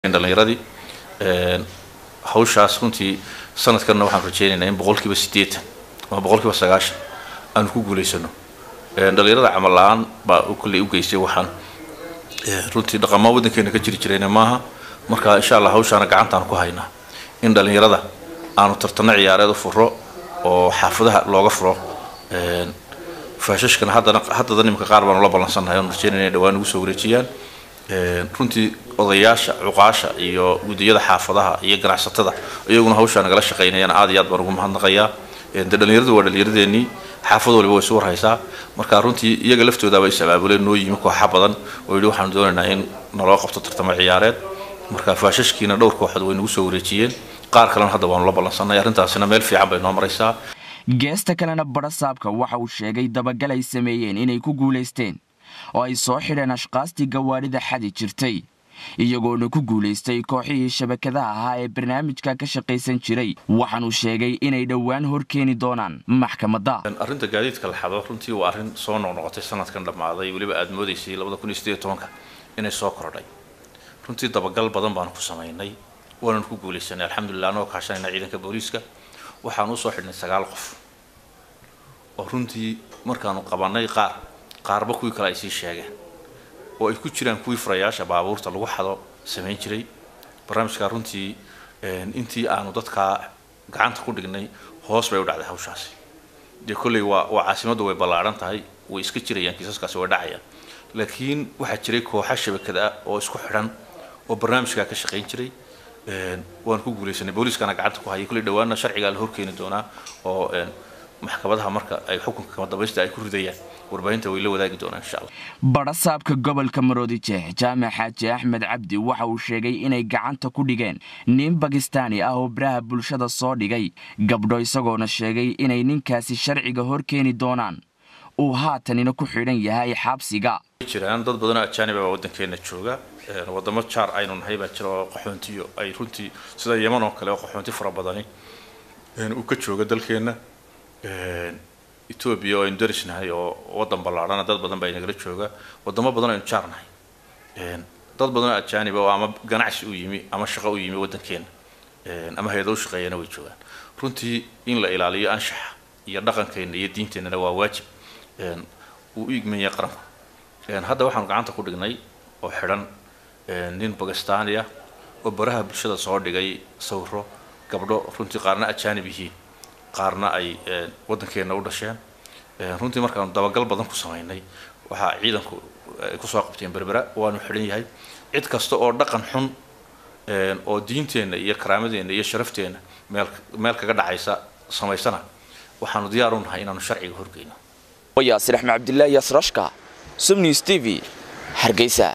dhalinyaradii hawshaas runtii sanadkanna waxaan rajeynaynaa in boqolkiiba siddeetan ama boqolkiiba sagaashan aanu ku guulaysano dhalinyarada camal la-aan baa kolley u geystay waxaan runtii dhaqamaa waddankeena ka jiri jirayna maaha marka insha allah hawshaana gacantaan ku haynaa in dhalinyarada aanu tartano ciyaareed u furo oo xaafadaha looga furo faashashkana haddana haddada nimanka qaar baanu la ballansannahay oon rajeynaya inay dhawaan ugu soo wareejiyaan runtii odayaasha cuqaasha iyo gudiyada xaafadaha iyo ganacsatada iyaguna hawshaa nagala shaqaynayaan aad iyo aad baan ugu mahadnaqayaa de dhalinyaradu waa dhalinyaradeenii xaafad waliba way isu warhaysaa marka runtii iyaga laftoodaaba is abaabuleen noo yimi kooxa badan oo yidhi waxaanu doonaynaa in naloo qabto tartamo ciyaareed marka faashashkiina dhowr kooxood way nagu soo wareejiyeen qaar kalena hadda waanu la ballansanay arrintaasina meel fiican bay noo maraysaa geesta kalena badhasaabka waxa uu sheegay dabagal ay sameeyeen inay ku guulaysteen oo ay soo xidheen ashqaastii gawaadhida xadi jirtay iyagoona ku guulaystay kooxihii shabakadaha ahaa ee barnaamijka ka shaqaysan jiray waxaanuu sheegay inay dhowaan hor keeni doonaan maxkamadda arrinta gaadiidka la xado runtii waa arrin soo noqnoqotay sanadkan dhammaaday weliba aada moodaysay labada kun iyo sideed iyo tobanka inay soo kordhay runtii dabagal badan baanu ku samaynay waananu ku guulaysanay alxamdulilah anagoo kaashanayna ciidanka booliiska waxaanu usoo xidhnay sagaal qof oo runtii markaanu qabanay qaar qaarba kuwii kale ay sii sheegeen oo ay ku jiraan kuwii furayaasha baabuurta lagu xado samayn jiray barnaamijkaa runtii intii aanu dadkaa gacanta ku dhignay hoos bay u dhacday hawshaasi dee kolley waa waa caasimaddu way ballaadhan tahay way iska jirayaan kiisaskaasi way dhacayaan laakiin waxaa jiray kooxa shabakada ah oo isku xidhan oo barnaamijkaa ka shaqayn jiray waan ku guulaysanay booliiskana gacanta ku hayay kolley dhawaana sharcigaa la horkeeni doonaa oo maxkamadaha marka ay xukunka kama dambaysta ay ku ridayaan warbaahinta way la wadaagi doonaan insha allah badhasaabka gobolka maroodijeex jaamac xaaji axmed cabdi waxa uu sheegay inay gacanta ku dhigeen nin bakistaani ah oo baraha bulshada soo dhigay gabdho isagoona sheegay inay ninkaasi sharciga hor keeni doonaan uu haatanina ku xidhan yahay xabsiga jiraan dad badanoo ajaanib ah waddankeena jooga wadamo jaar aynu nahay baa jira oo qaxoontiyo ay runtii sida yeman oo kale oo qaxoonti fara badani uu ka jooga dalkeenna etoobiya oo aynu darisnahay oo waddan ballaadhana dad badan baa inagala jooga wadamo badan aynu jaar nahay dad badanoo ajaaniba oo ama ganacsi u yimi ama shaqo u yimi waddankeena ama hay-ado u shaqeeyana way joogaan runtii in la ilaaliyo anshaxa iyo dhaqankeenna iyo diinteennana waa waajib uu u igman yahay qaranku hadda waxaanu gacanta ku dhignay oo xidhan nin bakistaani ah oo baraha bulshada soo dhigay sawiro gabdho runtii qaarna ajaanib yihiin qaarna ay waddankeenna u dhasheen runtii markaanu dabagal badan ku samaynay waxaa ciidanku ay kusoo qabteen berbera waanu xidhan yahay cid kasta oo dhaqan xun oo diinteenna iyo karaamadeenna iyo sharafteenna meel meel kaga dhacaysa samaysana waxaanu diyaar u nahay inaanu sharciga horgeyno yaasir axmed cabdilaahi yaasrashka subnews t v hargeysa